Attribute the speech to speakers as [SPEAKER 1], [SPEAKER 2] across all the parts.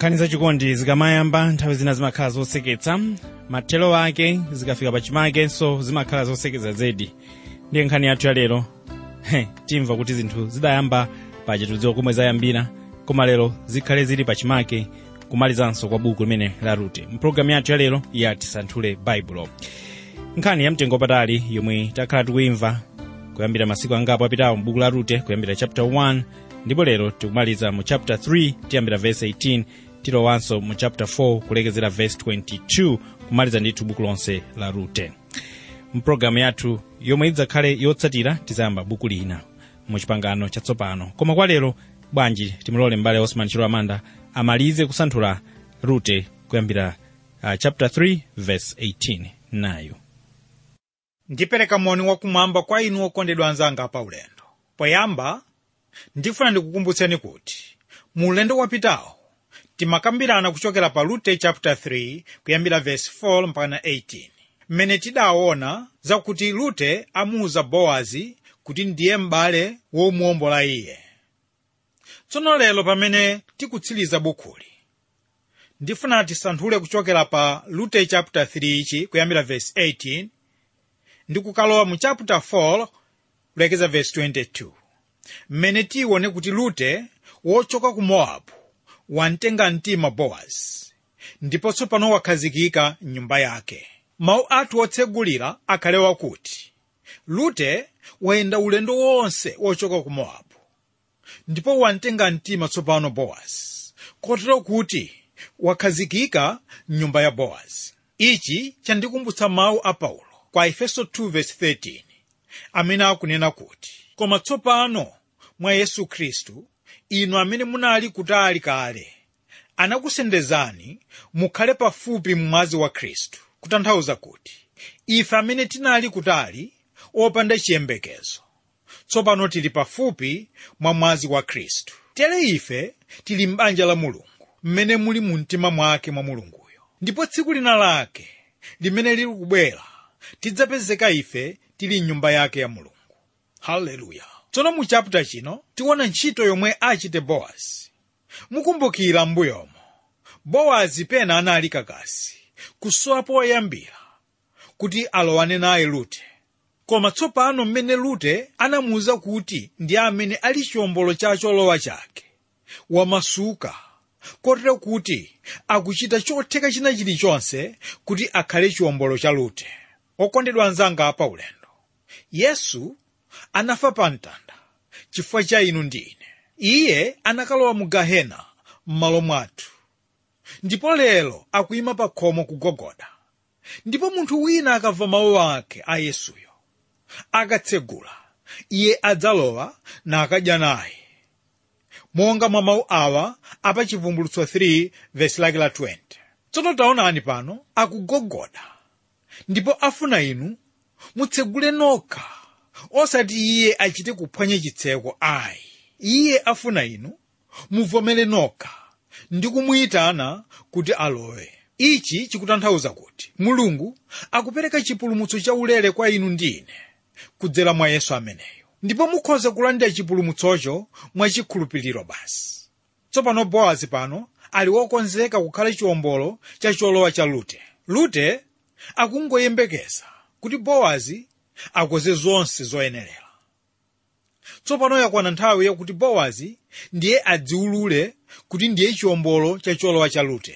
[SPEAKER 1] nkhani zachikondi zikamayamba nthawi zina zimakhala zoseketsa mathelo ake zikafika pachimakenso zimakhala zoseketsa zedi ndiye nkhani yathu ya lero he, timva kuti zinthu zidayamba pachitudziwa komwe zayambira koma lero zikhale zili pachimake kumalizanso kwa buku limene la rute mpulogalamu yathu ya lero ya tisanthule baibulo nkhani yamtengo patali yomwe takhala tikuimva kuyambira masiku angapo apitawo m'buku la rute kuyambira chapter 1 ndipo lero tikumaliza mu chapter 3 tiyambira verse 18 tilowanso mu chapter 4 kulekezera verse 22 kumaliza ndithu buku lonse la rute mpulogalamu yathu yomwe idzakhale yotsatira tizayamba buku lina mu chipangano chatsopano koma kwa lero bwanji timulole m'bale osman chilo amanda amalize kusanthula rute kuyambira uh, chapter 3 verse 18 nayo
[SPEAKER 2] ndipereka moni wakumwamba kwa inu okondedwa anzanga pa ulendo poyamba ndifuna ndikukumbutseni kuti mu ulendo wapitawo timakambirana kuchokera pa rute chapter 3 kuyambira verse 4 mpaka 18 mmene tidaona zakuti rute amuuza bowazi kuti ndiye m'bale womuwombola iye tsono lero pamene tikutsiriza bukuli ndifuna tisanthule kuchokera pa rute chapter 3 ichi kuyambira verse 18 ndi kukalowa mu chapter 4 kulekeza verse 22 mmene tione kuti rute wochoka ku mowabu wamtenga mtima bowazi ndipo tsopano wakhazikika m'nyumba yake mawu athu otsegulira akhale wakuti rute wayenda ulendo wonse wochoka ku mowabu ndipo wamtenga mtima tsopano bowazi kotero kuti wakhazikika m'nyumba ya bowazi ichi chandikumbutsa mawu a paulo kwa efeso 2:13 amene akunena kuti koma tsopano mwa yesu khristu inu amene munali kutali kale anakusendezani mukhale pafupi mwazi wa khristu kutanthauza kuti ife amene tinali kutali opanda chiyembekezo tsopano tili pafupi mwa mwazi wa khristu tere ife tili m'banja la mulungu mmene muli mu mtima mwake mwa mulunguyo ndipo tsiku lina lake limene lili kubwera tidzapezeka ife tili mnyumba yake ya mulungu haleluya tsono mu chaputa chino tiona ntchito yomwe achite bowazi mukumbukira m'mbuyomo bowazi pena anali kakasi kusowa poyambira kuti alowane naye rute koma tsopano mmene rute anamuwuza kuti ndi amene ali chiwombolo cha cholowa chake wamasuka kotero kuti akuchita chotheka china chilichonse kuti akhale chiwombolo cha rute okondedwa anzanga pa ulendo yesu anafa pa mtanda chifukwa cha inu ndi ine iye anakalowa mu gahena m'malo mwathu ndipo lero akuyima pa khomo kugogoda ndipo munthu wina akamva mawu ake a yesuyo akatsegula iye adzalowa nakadya naye monga mwa mawu awa apa chivumbulutso 3 vesi lake la 20 tsono taonani pano akugogoda ndipo afuna inu mutsegule nokha osati iye achite kuphwanya chitseko ayi iye afuna inu muvomere nokha ndi kumuyitana kuti alowe ichi chikutanthauza kuti mulungu akupereka chipulumutso chaulere kwa inu ndi ine kudzera mwa yesu ameneyo ndipo mukhoza kulandira chipulumutsocho mwachikhulupiriro basi tsopano bowazi pano ali wokonzeka kukhala chiwombolo cha cholowa cha rute rute akungoyembekeza kuti bowazi akoze zonse zoyenerera tsopano yakwana nthawi yakuti bowazi ndiye adziwulule kuti ndiye chiwombolo cha cholowa cha rute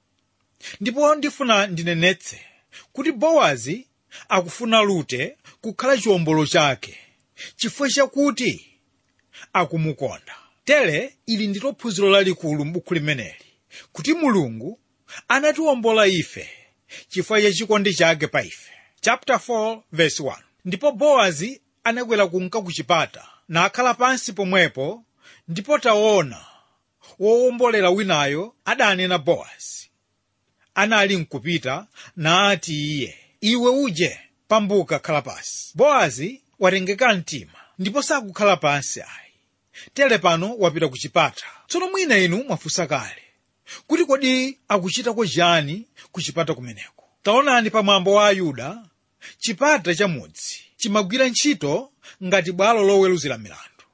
[SPEAKER 2] ndipo ndifuna ndinenetse kuti bowazi akufuna rute kukhala chiwombolo chake chifukwa chakuti akumukonda tere ili ndilo phunziro lalikulu m'buku limeneli kuti mulungu anatiwombola ife chifukwa cha chikondi chake pa ife chapter 4 verse 1 ndipo bowazi anakwera kunka ku chipata nakhala pansi pomwepo ndipo taona wowombolera winayo adanena bowazi anali nkupita naati iye iwe uje pambuka khala pansi bowazi watengeka mtima ndipo sakukhala pansi ayi tere pano wapita ku chipata tsono mwina inu mwafunsa kale kuti kodi akuchitako chiyani ku chipata kumeneko taonani pamwambo wa ayuda chipata cha mudzi chimagwira ntchito ngati bwalo loweruzira milandu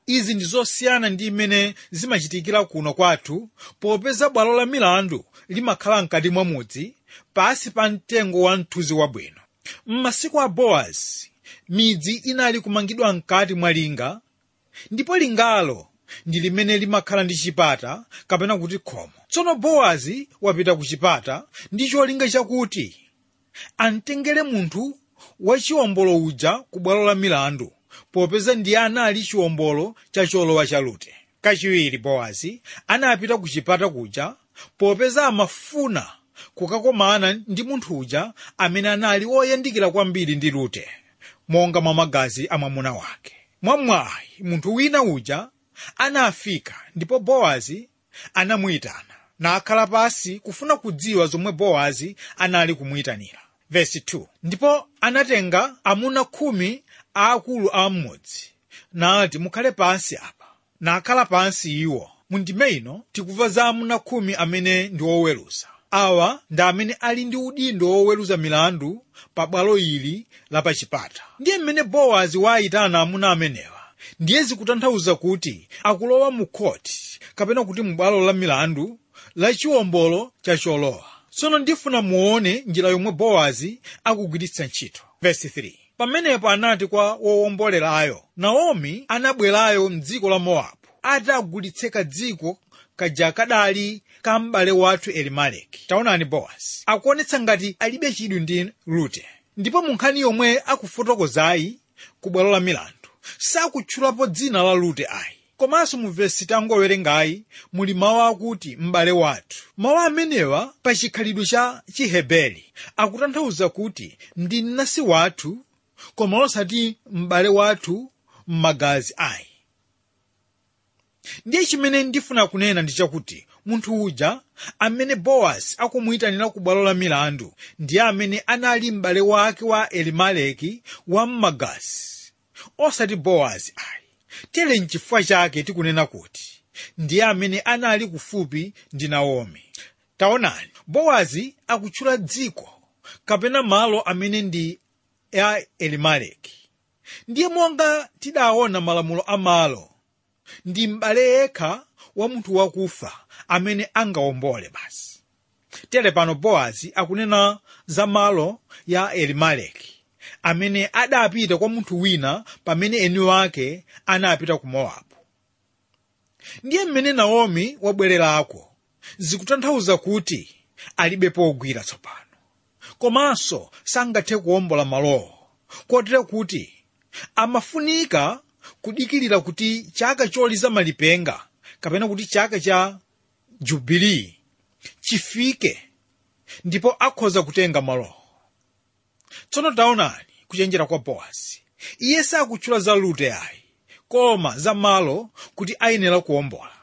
[SPEAKER 2] izi ndi zosiyana ndi imene zimachitikira kuno kwathu popeza bwalo la milandu limakhala mkati mwa mudzi pasi pa mtengo wa mthunzi wabwino m'masiku a bowazi midzi inali kumangidwa mkati mwa linga ndipo lingalo ndi limene limakhala ndi chipata kapena kuti khomo tsono bowazi wapita ku chipata ndi cholinga chakuti amtengere munthu wachiwombolo uja ku bwalo la milandu popeza ndiye anali chiwombolo cha cholowa cha rute kachiwiri bowazi anapita ku chipata kuja popeza amafuna kukakomana ndi munthu uja amene anali oyandikira kwambiri ndi rute monga mwa magazi a mwamuna wake mwamwayi munthu wina uja anafika ndipo bowazi anamuyitana nakhala pasi kufuna kudziwa zomwe bowazi anali kumuyitanira vesi 2 ndipo anatenga amuna khumi aakulu a mmudzi nati mukhale pansi apa nakhala pansi iwo mundime ino tikumva za amuna khumi amene ndi oweruza awa ndi amene ali ndi udindo woweruza milandu pa bwalo ili la pachipata ndiye mmene bowazi waayitana amuna amenewa ndiye zikutanthauza kuti akulowa mu khoti kapena kuti mu bwalo la milandu la chiwombolo cha cholowa tsono ndifuna muone njira yomwe bowazi akugwiritsa ntchito Verse 3. pamenepo anati kwa wowombolerayo naomi anabwerayo mdziko la mowabu atagulitseka dziko kaja kadali ka m'bale wathu elimeleki taonani bowazi akuonetsa ngati alibe chidwi ndi rute ndipo mu nkhani yomwe akufotokozayi ku bwalo la milandu sakutchulapo dzina la rute ayi komanso mu vesi tangowerengayi muli mawu akuti m'bale wathu mawu amenewa pa chikhalidwe cha chiheberi akutanthauza kuti ndi mnansi wathu koma osati m'bale wathu m'magazi ayi ndiye chimene ndifuna kunena ndi chakuti munthu uja amene bowazi akumuyitanira ku bwalo la milandu ndiye amene anali m'bale wake wa elimeleki wa m'magazi osati bowazi ayi tere nchifukwa chake tikunena kuti ndiye amene anali kufupi ndi naomi taonani bowazi akutchula dziko kapena malo amene ndi a elimeleki ndiye monga tidaona malamulo a malo ndi m'bale yekha wa munthu wakufa amene angawombole basi tere pano bowazi akunena za malo ya elimeleki amene adapita kwa munthu wina pamene eni wake anapita ku mowabu ndiye mmene naomi wabwererako zikutanthauza kuti alibe pogwira tsopano komanso sangathe kuwombola malowo kotero kuti amafunika kudikilira kuti chaka choliza malipenga kapena kuti chaka cha jubilii chifike ndipo akhoza kutenga malowo tsono taonani kuchenjera kwa bowazi iye sakutchula za rute ayi koma za malo kuti ayenera kuwombola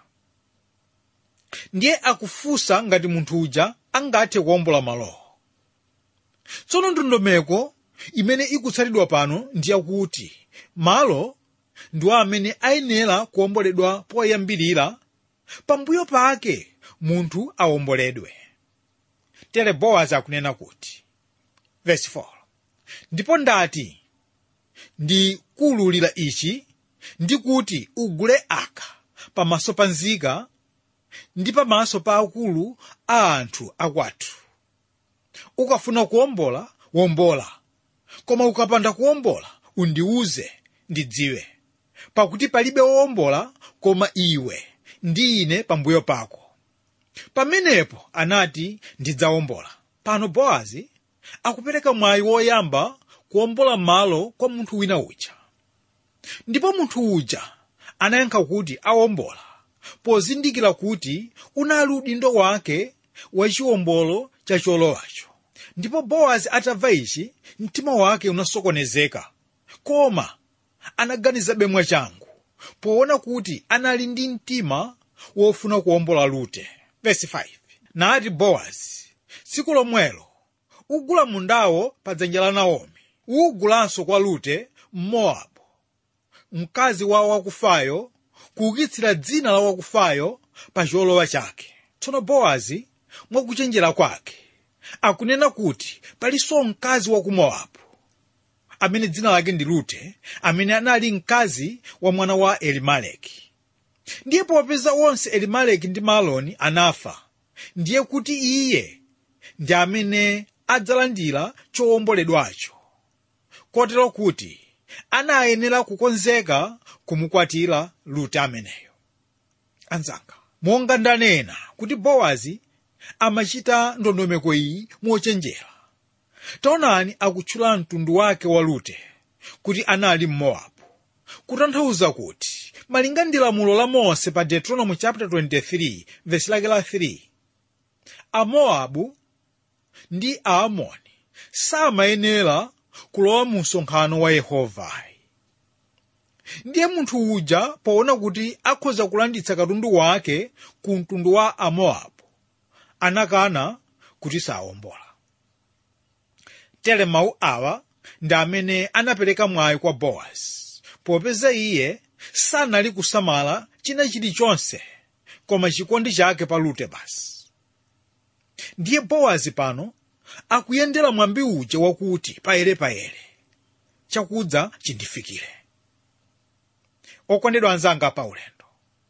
[SPEAKER 2] ndiye akufunsa ngati munthu uja angathe kuwombola malowo tsono ndondomeko imene ikutsatidwa pano ndiyakuti malo ndiwo amene ayenera kuwomboledwa poyambirira pambuyo pake munthu awomboledwe tere bowazi akunena kuti verse 4 ndipo ndati ndikuwululira ichi ndi kuti ugule aka pamaso pa nzika ndi pamaso pa akulu a anthu akwathu ukafuna kuwombola wombola koma ukapanda kuwombola undiwuze ndidziwe pakuti palibe wowombola koma iwe ndi ine pambuyo pako pamenepo anati ndidzawombola pano bowazi akupereka mwayi woyamba kuwombola malo kwa munthu wina uja ndipo munthu uja anayankha kuti awombola pozindikira kuti unali udindo wake wachiwombolo cha cholowacho ndipo bowazi atamva ichi mtima wake unasokonezeka koma anaganizabe mwachangu poona kuti anali ndi mtima wofuna kuwombola rute Verse 5 nati bowazi tsiku lomwelo ugula mundawo pa dzanja la naomi ugulanso kwa rute mmowabu mkazi wa wakufayo kuukitsira dzina la wakufayo pa cholowa chake tsono bowazi mwakuchenjera kwake akunena kuti palinso mkazi wa ku mowabu amene dzina lake ndi rute amene anali mkazi wa mwana wa elimeleki ndiye popeza onse elimeleki ndi maloni anafa ndiye kuti iye ndi amene adzalandira chowomboledwacho kotero kuti anayenera kukonzeka kumukwatira rute ameneyo anzanga monga ndanena kuti bowazi amachita ndondomeko iyi mochenjera taonani akutchula mtundu wake wa rute kuti anali mmowabu kutanthauza kuti malinga ndi lamulo la mose pa deuteronomy chapter 23 vesi lake la 3 amowabu ndi aamoni samayenera kulowa mu msonkhano wa yehovayi ndiye munthu uja poona kuti akhoza kulanditsa katundu wake ku mtundu wa amowabu anakana kuti sawombola tere mawu awa ndi amene anapereka mwayi kwa bowazi popeza iye sanali kusamala china chilichonse koma chikondi chake pa rute basi ndiye bowazi pano akuyendera mwambi uja wakuti payere payere chakudza chindifikire okondedwa anzanga pa ulendo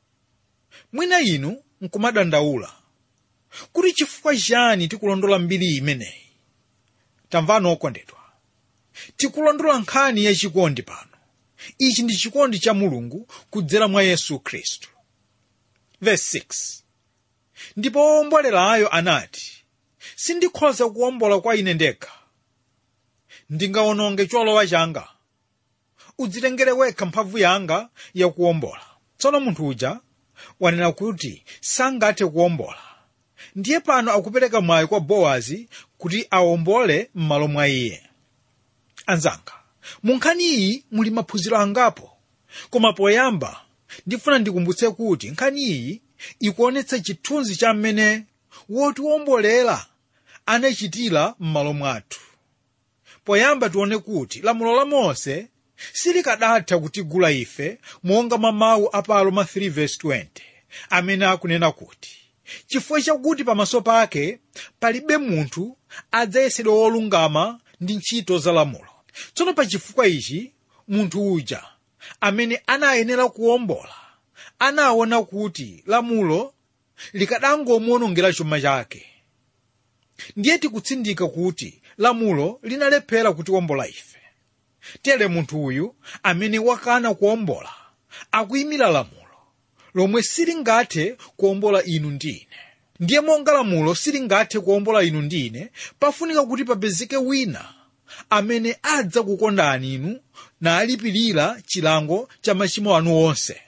[SPEAKER 2] mwina inu nkumadandaula kuti chifukwa chani tikulondola mbiri imeneyi tamvani okondedwa tikulondola nkhani yachikondi pano ichi ndi chikondi cha mulungu kudzera mwa yesu khristu verse 6 ndipo owombolerayo anati sindikhoza kuwombola kwa ine ndekha ndingawononge cholowa changa udzitengere wekha mphamvu yanga yakuwombola tsono munthu uja wanena kuti sangathe kuwombola ndiye pano akupereka mwayi kwa bowazi kuti awombole m'malo mwa iye anzanga mu nkhani iyi muli maphunziro angapo koma poyamba ndifuna ndikumbutse kuti nkhani iyi ikuonetsa chithunzi cha mmene wotiwombolera anachitira m'malo mwathu poyamba tione kuti lamulo la mose silikanatha kutigula ife monga mwa mawu a pa aroma 3:20 amene akunena kuti chifukwa chakuti pamaso pake palibe munthu adzayesedwa wolungama ndi ntchito za lamulo tsono pa chifukwa ichi munthu uja amene anayenera kuwombola anaona kuti lamulo likadangomuwonongera chuma chake ndiye tikutsindika kuti lamulo linalephera kutiwombola ife tere munthu uyu amene wakana kuwombola akuyimira lamulo lomwe silingathe kuwombola inu ndi ine ndiye monga lamulo silingathe kuwombola inu ndi ine pafunika kuti papezeke wina amene adza kukondani inu nalipirira chilango cha machimo anu onse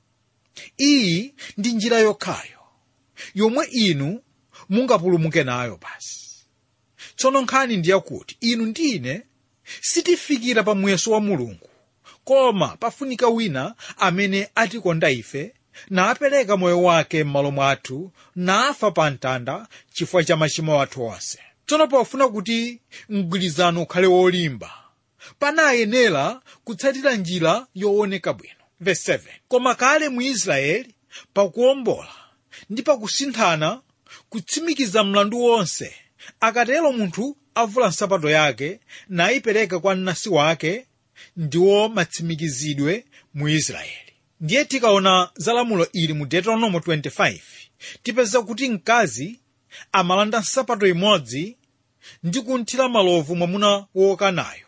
[SPEAKER 2] iyi ndi njira yokhayo yomwe inu mungapulumuke nayo basi tsono nkhani ndiyakuti inu ndi ine sitifikira pa muyeso wa mulungu koma pafunika wina amene atikonda ife napereka moyo wake m'malo mwathu nafa pa mtanda chifukwa cha machimo athu onse tsono pofuna kuti mgwirizano ukhale wolimba panayenera kutsatira njira yooneka bwino Verse 7. koma kale mu israeli pakuwombola ndi pakusinthana kutsimikiza mlandu wonse akatero munthu avula nsapato yake nayipereka kwa mnansi wake ndiwo matsimikizidwe mu israeli ndiye tikaona za lamulo ili mu deuteronomo 25 tipeza kuti mkazi amalanda nsapato imodzi ndi kunthira malovu mwamuna wokanayo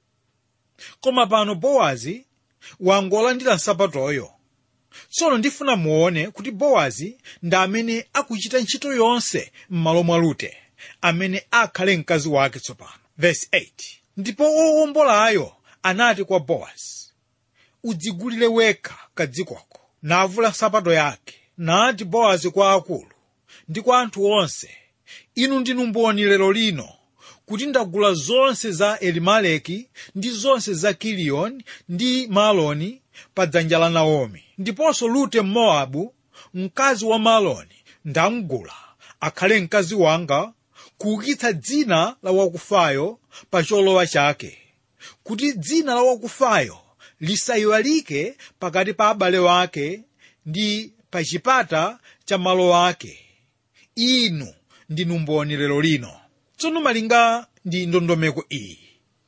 [SPEAKER 2] koma pano bowazi wangolandira nsapatoyo tsono ndifuna muone kuti bowazi ndi amene akuchita ntchito yonse m'malo mwa rute amene akhale mkazi wake tsopano Verse 8 ndipo owombolayo anati kwa bowazi udzigulire wekha kadzikoko navula nsapato yake nati bowazi kwa akulu ndi kwa anthu onse inu ndinu mboni lero lino kuti ndagula zonse za elimeleki ndi zonse za kiliyoni ndi maloni pa dzanja la naomi ndiponso rute mmowabu mkazi wa maloni ndamgula akhale mkazi wanga kuukitsa dzina la wakufayo pa cholowa chake kuti dzina la wakufayo lisayiwalike pakati pa abale wake ndi pa chipata cha malo ake inu ndinu mboni lero lino tsono malinga ndi ndondomeko iyi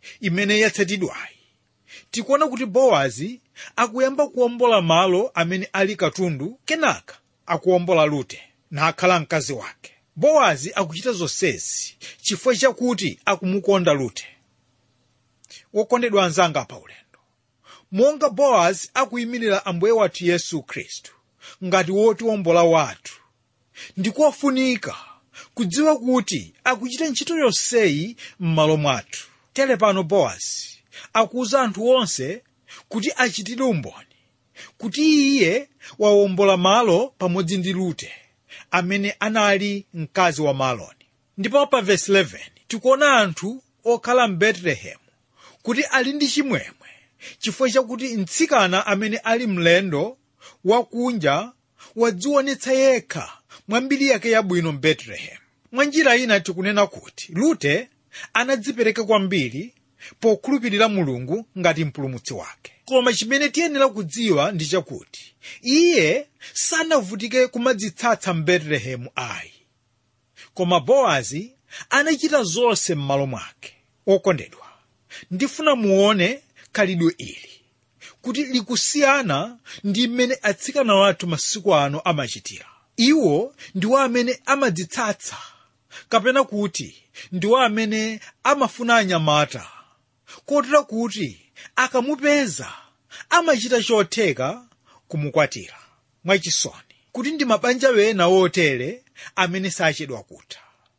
[SPEAKER 2] imene yatsatidwayi tikuona kuti bowazi akuyamba kuwombola malo amene ali katundu kenaka akuwombola rute nakhala mkazi wake bowazi akuchita zonsezi chifukwa chakuti akumukonda rute wokondedwa anzanga pa ulendo monga bowazi akuyimirira ambuye wathu yesu khristu ngati wotiwombola wathu ndikofunika kudziwa kuti akuchita ntchito yonseyi m'malo mwathu tere pano bowazi akuwuza anthu onse kuti achitire umboni kuti iye wawombola malo pamodzi ndi rute amene anali mkazi wa maloni ndipo pa vesi 11 tikuona anthu okhala m'betelehemu kuti ali ndi chimwemwe chifukwa chakuti mtsikana amene ali mlendo wakunja wadzionetsa yekha mwa mbiri yake yabwino m'betelehemu mwa njira ina tikunena kuti rute anadzipereka kwambiri pokhulupirira mulungu ngati mpulumutsi wake koma chimene tiyenera kudziwa ndi chakuti iye sanavutike kumadzitsatsa m'betelehemu ayi koma bowazi anachita zonse m'malo mwake okondedwa ndifuna muone khalidwe ili kuti likusiyana ndi mmene atsikana wathu masiku ano amachitira iwo ndiwo amene amadzitsatsa kapena kuti ndiwo amene amafuna anyamata kotera kuti akamupeza amachita chotheka kumukwatira mwachisoni kuti ndi mabanja wena wotere amene sachedwa kutha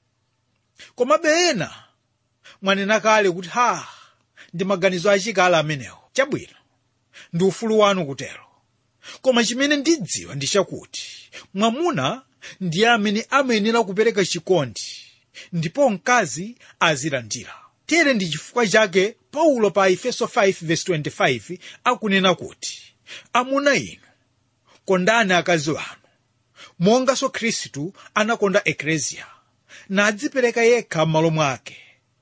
[SPEAKER 2] komabe ena mwanena kale kuti ha ndi maganizo achikale amenewo chabwino ndi ufulu wanu kutero koma chimene ndidziwa ndi chakuti mwamuna ndiye amene amayenera kupereka chikondi ndipo mkazi azilandira tere ndi chifukwa chake paulo pa efeso 5:25 akunena kuti amuna inu kondani akazi wanu monganso khristu anakonda ekleziya nadzipereka yekha m'malo mwake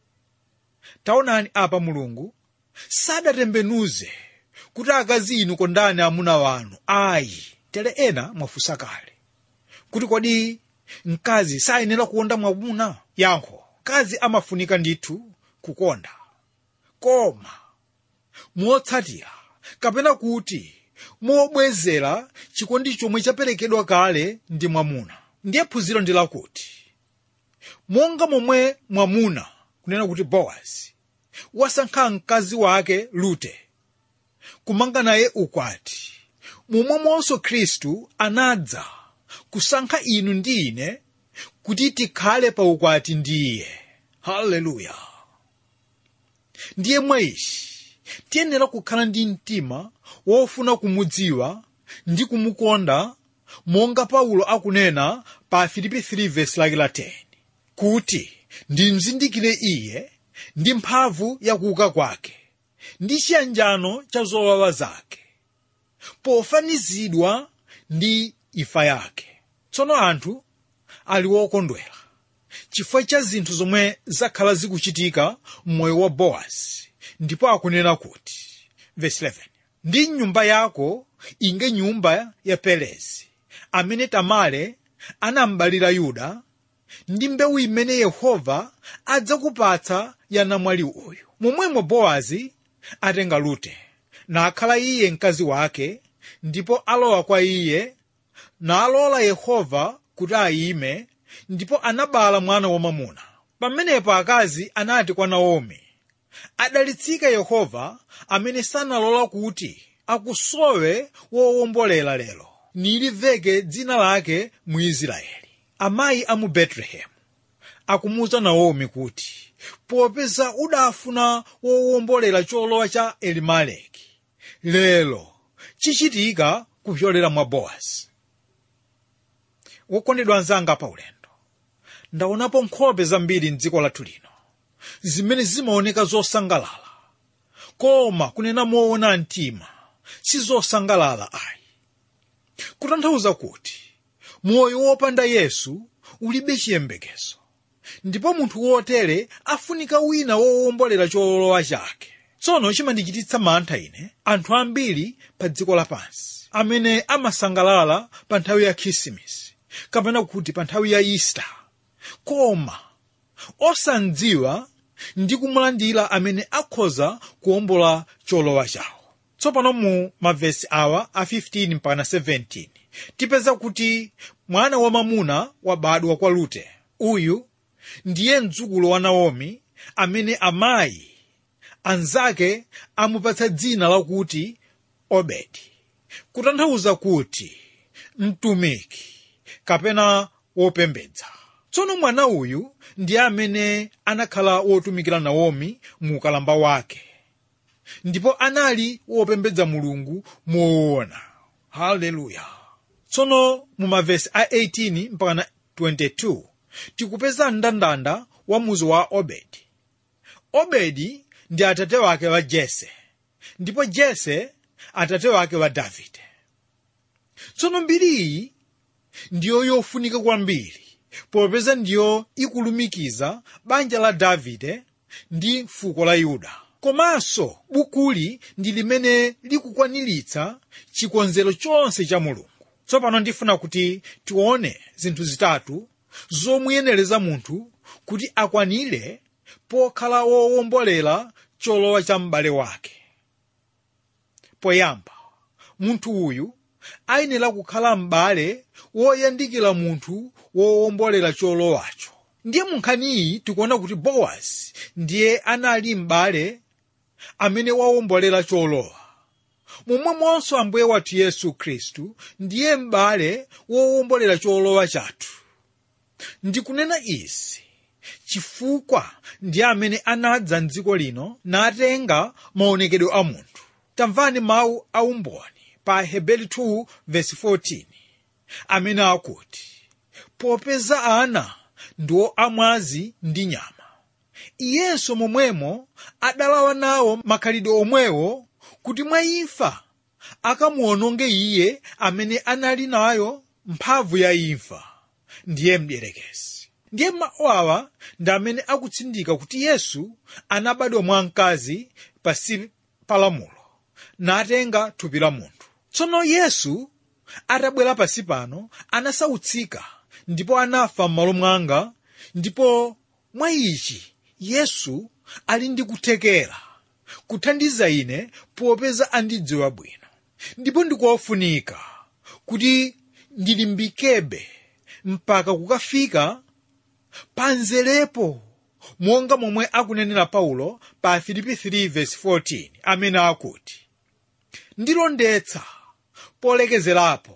[SPEAKER 2] taonani apa mulungu sadatembenuze kuti akazi inu kondani amuna wanu ayi tere ena mwafunsa kale kuti kodi mkazi sayenera kukonda mwamuna yankho mkazi amafunika ndithu kukonda koma motsatira kapena kuti mobwezera chikondi chomwe chaperekedwa kale ndi mwamuna ndiye phunziro ndi lakuti monga momwe mwamuna kunena kuti bowazi wasankha mkazi wake rute kumanga naye ukwati momwemonso khristu anadza kusankha inu ndi ine kuti tikhale pa ukwati ndi iye haleluya ndiye mwa ichi tiyenera kukhala ndi mtima wofuna kumudziwa ndi kumukonda monga paulo akunena pa filipi 3 vesi lake la 10 kuti ndimzindikire iye ndi mphamvu yakuuka kwake ndi chiyanjano cha zowawa zake pofanizidwa ndi imfa yake tsono anthu ali wokondwera chifukwa cha zinthu zomwe zakhala zikuchitika m'moyo wa bowazi ndipo akunena kuti verse 11 ndi nyumba yako inge nyumba ya perezi amene tamale anambalira yuda ndi mbewu imene yehova adzakupatsa ya namwali uyu momwemo bowazi atenga rute nakhala iye mkazi wake ndipo alowa kwa iye nalola yehova kuti ayime ndipo anabala mwana wamwamuna pamenepo akazi anati kwa naomi adalitsika yehova amene sanalola kuti akusowe wowombolera lero niliveke dzina lake mu israeli amayi a mu betelehemu akumuwuza naomi kuti popeza udafuna wowombolera cholowa cha elimeleki lero chichitika kupyolera mwa bowazi wokondedwa anzanga pa ulendo ndaonapo nkhope zambiri mdziko lathu lino zimene zimaoneka zosangalala koma kunena moona mtima sizosangalala ayi kutanthauza kuti moyo wopanda yesu ulibe chiyembekezo ndipo munthu wotere afunika wina wowombolera cholowa chake tsono chimandichititsa mantha ine anthu ambiri pa dziko lapansi amene amasangalala pa nthawi ya khisimitsi kapena kuti pa nthawi ya easter koma osandziwa ndi kumulandira amene akhoza kuwombola cholowa chawo tsopano mu mavesi awa a 15 mpaka 17 tipeza kuti mwana wamamuna wabadwa kwa rute uyu ndiye mdzukulu wa naomi amene amayi anzake amupatsa dzina lakuti obedi kutanthauza kuti mtumiki kapena wopembedza tsono mwana uyu ndiye amene anakhala wotumikira naomi mu ukalamba wake ndipo anali wopembedza mulungu moona haleluya tsono mu mavesi a 18 mpaka 22 tikupeza mndandanda wa muzi wa obedi obedi ndi atate wake wa jese ndipo jese atate wake wa davide tsono mbiri iyi ndiyo yofunika kwambiri popeza ndiyo ikulumikiza banja la davide ndi fuko la yuda komanso bukuli ndi limene likukwaniritsa chikonzero chonse cha mulungu tsopano ndifuna kuti tione zinthu zitatu zomuyenereza munthu kuti akwanire pokhala wowombolera cholowa cha m'bale wake poyamba munthu uyu ayenera kukhala m'bale woyandikira munthu wowombolera cholowacho ndiye mu nkhaniyi tikuona kuti bowazi ndiye anali m'bale amene wawombolera cholowa momwemonso ambuye wathu yesu khristu ndiye m'bale wowombolera cholowa chathu ndikunena izi chifukwa ndiye amene anadza mdziko lino natenga maonekedwe a munthu tamvani mawu a umboni pa hebeli 2 verse 14 amene akuti popeza ana ndiwo amwazi ndi nyama iyenso momwemo adalawa nawo makhalidwe omwewo kuti mwa imfa akamuononge iye amene anali nayo mphamvu ya imfa ndiye mdierekezi ndiye mawu awa ndi amene akutsindika kuti yesu anabadwa mwa mkazi pasi pa lamulo natenga thupi la munthu tsono yesu atabwera pasi pano anasautsika ndipo anafa m'malo mwanga ndipo mwa ichi yesu ali ndi kuthekera kuthandiza ine popeza andidziwa bwino ndipo ndikofunika kuti ndilimbikebe mpaka kukafika panzerepo monga momwe akunenera paulo pa filipi 3:14 amene akuti ndilondetsa polekezerapo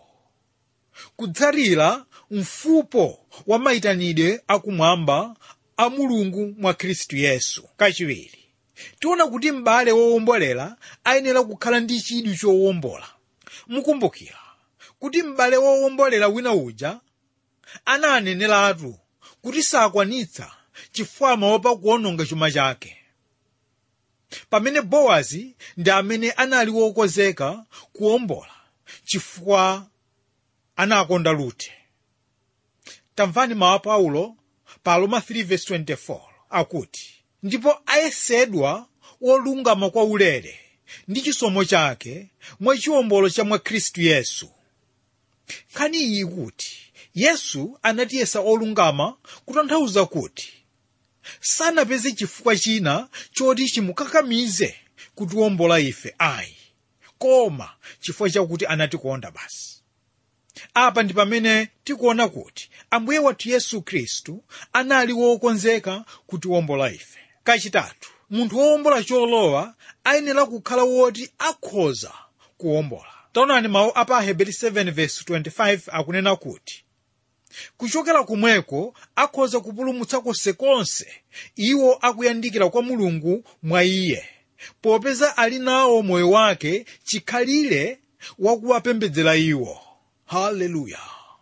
[SPEAKER 2] kudzalira mfupo wa mayitanidwe akumwamba a mulungu mwa khristu yesu kachiwiri tiona kuti m'bale wowombolera ayenera kukhala ndi chidwi chowombola mukumbukira kuti m'bale wowombolera wina uja ananeneratu kuti sakwanitsa chifukwa amaopa kuononga chuma chake pamene bowazi ndi amene anali wokonzeka kuwombola chifukwa anakonda rute tamvani mawu a paulo pa roma 3:24 akuti ndipo ayesedwa wolungama kwa ulere ndi chisomo chake mwa chiwombolo cha mwa khristu yesu nkhani iyi ikuti yesu anatiyesa olungama kutanthauza kuti sanapeze chifukwa china choti chimukakamize kutiwombola ife ayi koma chifukwa chakuti anatikonda basi apa ndi pamene tikuona kuti ambuye wathu yesu khristu anali wokonzeka kutiwombola ife kachitatu munthu wowombola cholowa ayenera kukhala woti akhoza kuwombola taonani mawu a pa heberi 7:25 akunena kuti kuchokera kumweko akhoza kupulumutsa konsekonse iwo akuyandikira kwa mulungu mwa iye popeza ali nawo moyo wake chikhalire wakuwapembedzera iwo haleluya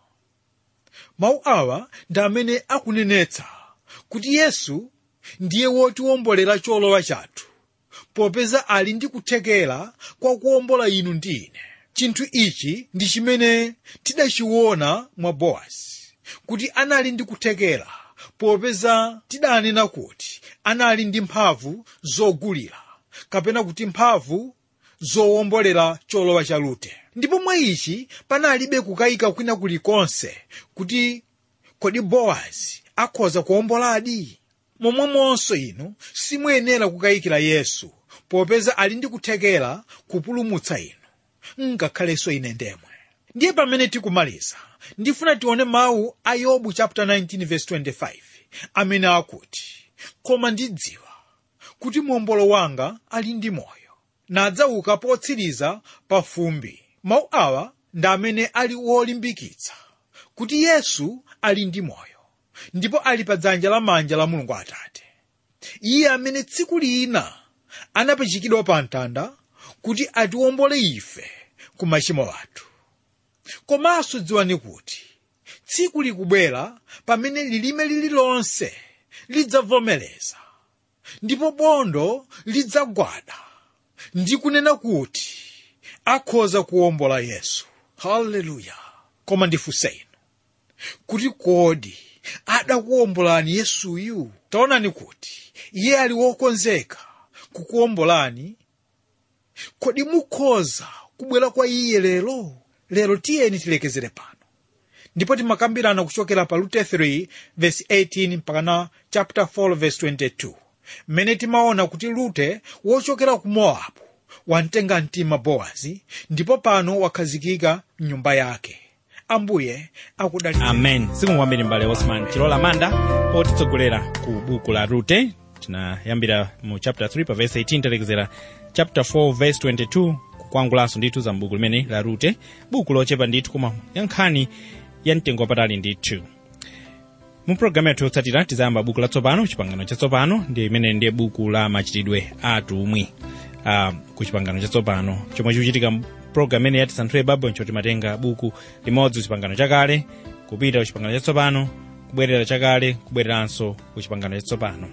[SPEAKER 2] mawu awa ndi amene akunenetsa kuti yesu ndiye wotiwombolera cholowa chathu popeza ali ndi kuthekera kwa kuwombola inu ndi ine chinthu ichi ndi chimene tidachiona mwa bowazi kuti anali ndi kuthekera popeza tidanena kuti anali ndi mphamvu zogulira kapena kuti mphamvu zowombolera cholowa cha rute ndipo mwa ichi panalibe kukayika kwina kulikonse kuti kodi bowazi akhoza kuwomboladi momwemonso inu simuyenera kukayikira yesu popeza ali ndi kuthekera kupulumutsa inu ngakhalenso ine ndemwe ndiye pamene tikumaliza ndifuna tione mawu a yobu chapter 19 verse 25 amene akuti koma ndidziwa kuti mombolo wanga ali ndi moyo nadzauka potsiriza pa fumbi mawu awa ndi amene ali wolimbikitsa kuti yesu ali ndi moyo ndipo ali pa dzanja lamanja la mulungu atate iye amene tsiku lina anapachikidwa pa mtanda kuti atiwombole ife ku machimo athu komanso dziwani kuti tsiku likubwera pamene lilime lililonse lidzavomereza ndipo bondo lidzagwada ndi kunena kuti akhoza kuwombola yesu haleluya koma ndifunse inu kuti kodi adakuwombolani yesuyu taonani kuti iye ali wokonzeka kukuwombolani kodi mukhoza kubwera kwa iye lero lero tiyeni tilekezere pano ndipo timakambirana kuchokera pa rute 3 verse 18 mpakana chapter 4 verse 22 mmene timaona kuti rute wochokera ku mowabu wamtenga mtima bowazi ndipo pano wakhazikika mnyumba yake ambuye akudali
[SPEAKER 1] amen zikomo kwambiri mbale osman chilola manda otitsogolera ku buku la rute tinayambira mu chapter 3 pa verse 18 talekezera chapter 4 verse 22 kukwangulanso ndithu za mbuku limene la rute buku lochepa ndithu koma yankhani ya mtengo wapatali ndithu mu programu yathu yotsatira tizayamba buku latsopano chipangano chatsopano ndi imene ndiye buku la machitidwe atumwi uh, ku chipangano chatsopano chomwe chikuchitika program imene yatisanthule baibulo nchoti timatenga buku limodzi kuchipangano chakale kupita kuchipangano chatsopano kubwerera chakale kubwereranso kuchipangano chatsopano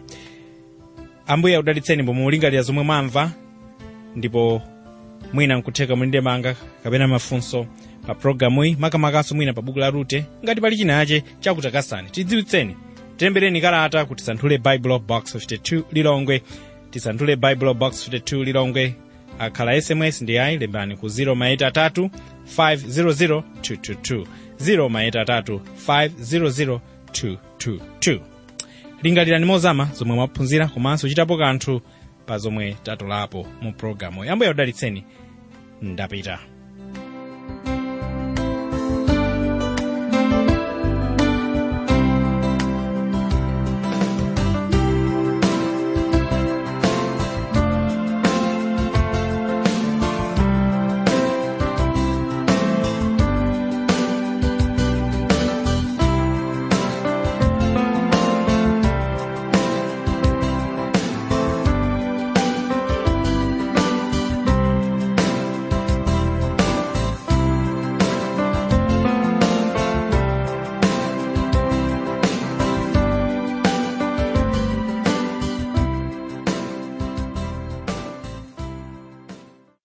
[SPEAKER 1] ambuye akudalitseni pomwe mulingalira zomwe mwamva ndipo mwina nkutheka mulinde manga kapena mafunso pa programuyi makamakaso mwina pa buku la rute ngati pali chinache chakutakasani tidziwitseni tilembereni kalata kuti tisanthule bible box 52 lilongwe tisanthule bible box 52 lilongwe akhala sms ndi ayi lembani ku 0 500 222 0 500 222 lingalirani mozama zomwe mwaphunzira komanso chitapo kanthu pa zomwe tatolapo mu programu yambo yaudalitseni ndapita